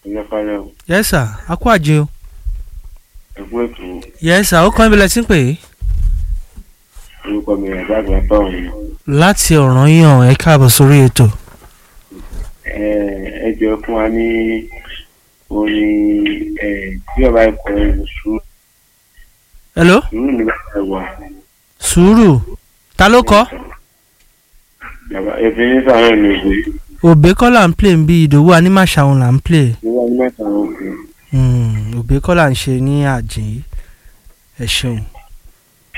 ìjọ kalẹ̀ o yes sir a kú àjẹ o ẹ̀kú ètò yes sir ó kàn ibi lẹ́tí ń pè é orúkọ mi ẹ̀dá àgbà tọ̀hún ni. láti ọ̀ràn yàn ẹ káàbọ̀ sórí ètò ẹ ẹ jọ fún wa ní orin ẹ tí ọba ẹ̀kọ́ ẹ̀ sùúrù hello sùúrù nígbà tá a wà. sùúrù ta ló kọ́ Bàbá ẹ̀fín ní sàárẹ̀ ló gbé òbí kọ́ là ń play ń bí ìdòwú anímàṣàwọn là ń play nígbà ní mẹ́ta ló gbé. Hmm, òbí kọ́ là ń ṣe ní àjìn ẹ ṣeun